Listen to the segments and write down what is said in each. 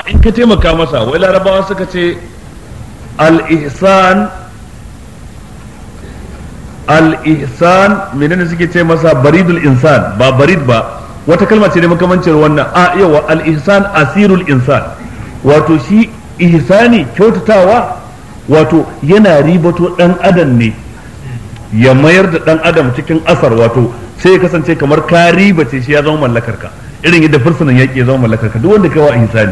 in ka taimaka masa wai larabawa suka ce al-ihsan al-ihsan menene suke ce masa baridul insan ba barid ba wata kalma ce ne makamancin wannan a yawa al-ihsan asirul insan wato shi ihsani kyautatawa wato yana ribato dan adam ne ya mayar da dan adam cikin asar wato sai ya kasance kamar ka ribace shi ya zama mallakar ka irin yadda fursunan yaƙi ya zama mallakar ka duk wanda kai wa ihsani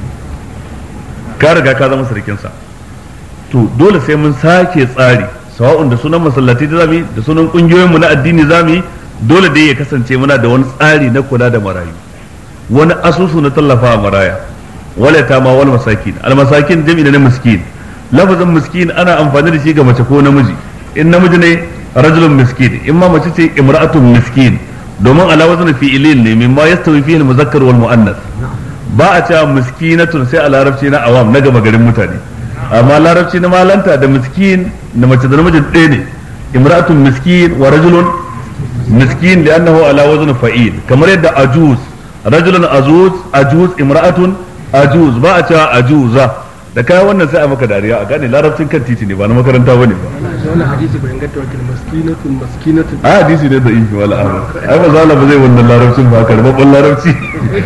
ka riga ka zama sarkin sa to dole sai mun sake tsari sawa'un da sunan masallatai da zamu da sunan kungiyoyin mu na addini zamu dole dai ya kasance muna da wani tsari na kula da marayu wani asusu na tallafa maraya wala ta ma wal masakin al masakin jami'i na miskin lafazin miskin ana amfani da shi ga mace ko namiji in namiji ne rajulun miskin in ma mace ce imra'atun miskin domin ala wazn fi'ilin ne mimma yastawi fihi al muzakkar wal muannas ba a cewa miskinatun sai a larabci na awam na gama garin mutane amma larabci na malanta da miskin da mace da namijin ɗaya ne imra'atun miskin wa rajulun miskin da annahu ala wazn fa'il kamar yadda ajuz rajulun ajuz ajuz imra'atun ajuz ba a cewa ajuza da kai wannan sai a maka dariya a gane larabcin kan titi ne ba na makaranta bane ba wannan hadisi bai inganta wakil maskinatun maskinatun a hadisi ne da ifi wala amma ai ba zala ba zai wannan larabcin ba karbabban larabci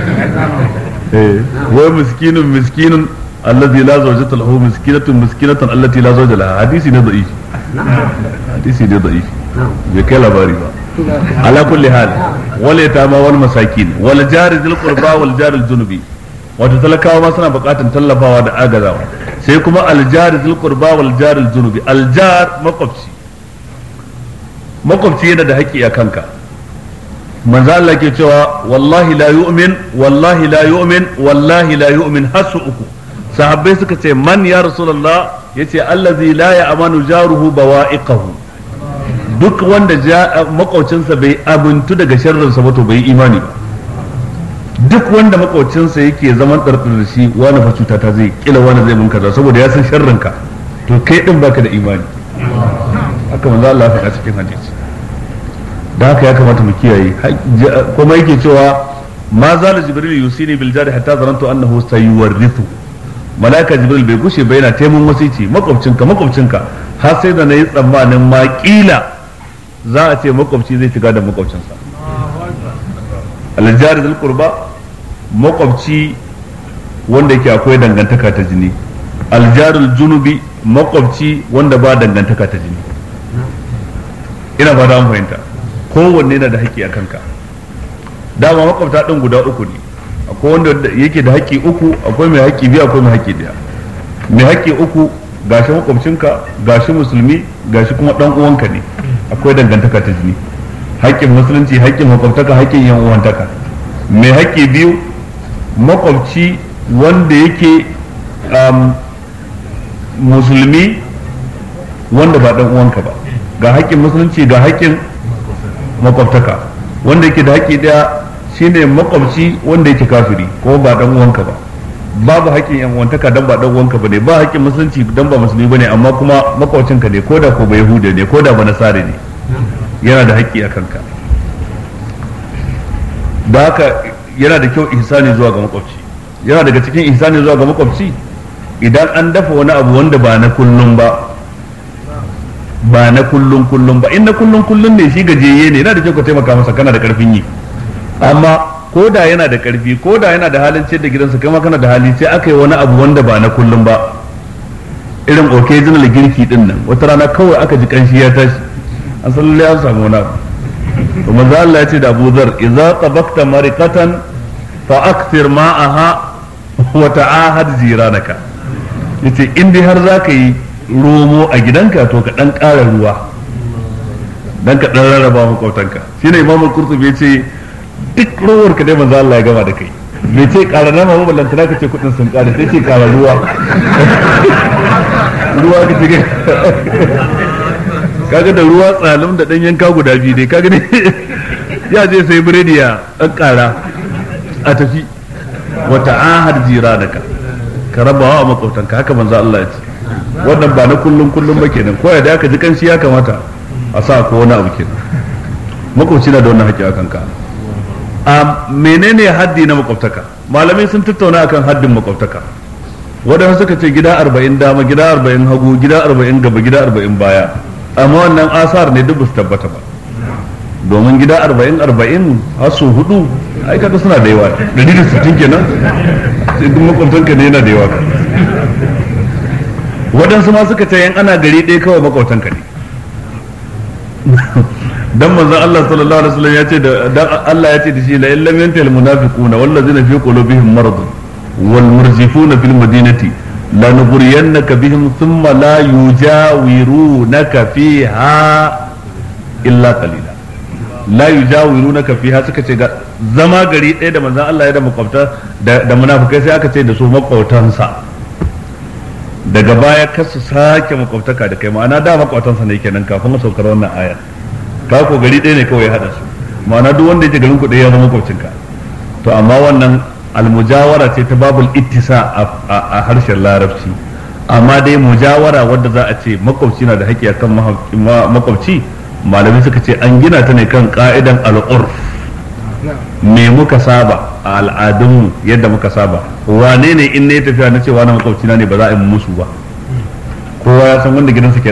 eh wai miskinun miskinun allazi la zawjata lahu miskinatun miskinatan allati la zawja laha hadisi ne da ifi hadisi ne da ifi bai kai labari ba ala kulli hal wal yatama wal masakin wal jari dhil qurba wal jari al junubi wato talakawa ma suna bukatan tallafawa da agazawa sai kuma aljar zul qurba wal jar al junubi aljar makwabci makwabci yana da haƙƙi a kanka manzo Allah ke cewa wallahi la yu'min wallahi la yu'min wallahi la yu'min hasu uku sahabbai suka ce man ya rasulullah yace allazi la ya'manu jaruhu bawa'iqahu duk wanda makwabcinsa bai abuntu daga sharrinsa ba to bai imani ba duk wanda makocinsa yake zaman ɗarɗar da shi wani fa cuta ta zai kila wani zai mun kaza saboda ya san sharrin ka to kai din baka da imani haka manzo Allah ya faɗa cikin hadisi da haka ya kamata mu kiyaye kuma yake cewa ma zala jibril yusini bil jari hatta zanantu annahu sayuwarrithu malaika jibril bai gushe ba yana taimun wasici makwabcinka makwabcinka har sai da nayi tsammanin ma kila za a ce makwabci zai shiga da makwabcinsa aljari zul qurba makwabci wanda yake akwai dangantaka ta jini aljarul junubi makwabci wanda ba dangantaka ta jini ina ba da fahimta kowanne na da haƙƙi a kanka dama makwabta ɗin guda uku ne akwai wanda yake da haƙƙi uku akwai mai haƙƙi biyu akwai mai haƙƙi ɗaya mai haƙƙi uku gashi makwabcinka gashi musulmi gashi kuma ɗan uwanka ne akwai dangantaka ta jini haƙƙin musulunci haƙƙin makwabtaka haƙƙin yan uwantaka mai haƙƙi biyu makwabci wanda yake musulmi wanda ba ɗan uwanka ba ga haƙƙin musulunci ga haƙƙin makwabtaka wanda yake da haƙƙi ɗaya shine makwabci wanda yake kafiri ko ba ɗan uwanka ba babu haƙƙin yan uwantaka dan ba ɗan uwanka ba ne ba haƙƙin musulunci dan ba musulmi ba ne amma kuma makwabcinka ne ko da ko ba yahuda ne ko da ba nasare ne yana da haƙƙi a kanka da haka yana da kyau ihsani zuwa ga makwabci yana daga cikin ihsani zuwa ga makwabci idan an dafa wani abu wanda ba na kullum ba ba na kullum kullum ba in na kullum kullum ne shi gajeye ne yana da kyau ka taimaka masa kana da karfin yi amma ko da yana da karfi ko da yana da halin ciyar da gidansa kai ma kana da hali sai aka yi wani abu wanda ba na kullum ba irin occasional girki din nan wata rana kawai aka ji kanshi ya tashi an san lalle an samu wani abu to manzo Allah ya ce da Abu Dharr idza tabakta mariqatan fa akthir ma'aha wa ta'ahad jiranaka yace in dai har zaka yi romo a gidanka to ka dan ƙara ruwa dan ka dan rarraba makwautanka shine Imam Qurtubi yace duk rowar ka dai manzo Allah ya gama da kai bai ce ƙara nama ba ballantana ka ce kudin sun ƙara sai ce ƙara ruwa ruwa ka ce kaga da ruwa tsalim da dan yanka guda biyu dai kaga ne ya je sai biredi ya dan kara a tafi wata ahad jiranaka ka rabawa a makwabtanka haka manzo Allah ya ce wannan ba na kullum kullum ba kenan ko da aka ji kanshi ya kamata a sa ko wani abu kenan makwabci na da wannan haƙƙi a kanka a menene haddi na makwabtaka malamai sun tattauna akan haddin makwabtaka waɗanda suka ce gida arba'in dama gida arba'in hagu gida arba'in gaba gida arba'in baya amma wannan asar ne duk ba su tabbata ba domin gida arba'in arba'in har su hudu ai kaga suna da yawa ɗari da sittin kenan sai duk makwabtanka ne yana da yawa waɗansu ma suka ce yan ana gari ɗaya kawai makwabtanka ne dan manzon Allah sallallahu alaihi wasallam ya ce da Allah ya ce da shi la illam yantahi almunafiquna wallazina fi qulubihim marad wal murzifuna fil madinati la nughriyannaka bihim thumma la yujawirunaka fiha illa qalila la yujawirunaka fiha suka ce zama gari ɗaya da manzon Allah ya da makwabta da munafikai sai aka ce da su makwabtansa daga baya kar su sake makwabtaka da kai ma'ana da makwabtansa ne kenan kafin saukar wannan aya ka ko gari ɗaya ne kawai ya haɗa su ma'ana duk wanda yake garin ku ɗaya ya zama makwabcinka to amma wannan almujawara ce ta babul ittisa a harshen larabci amma dai mujawara wadda za a ce makwabci na da haƙƙi akan makwabci malamai suka ce an gina ta ne kan ka'idan al'urf me muka saba a al'adunmu yadda muka saba wane ne in ne tafiya na cewa na makwabcina ne ba za a yi musu ba kowa ya san wanda gidansa ke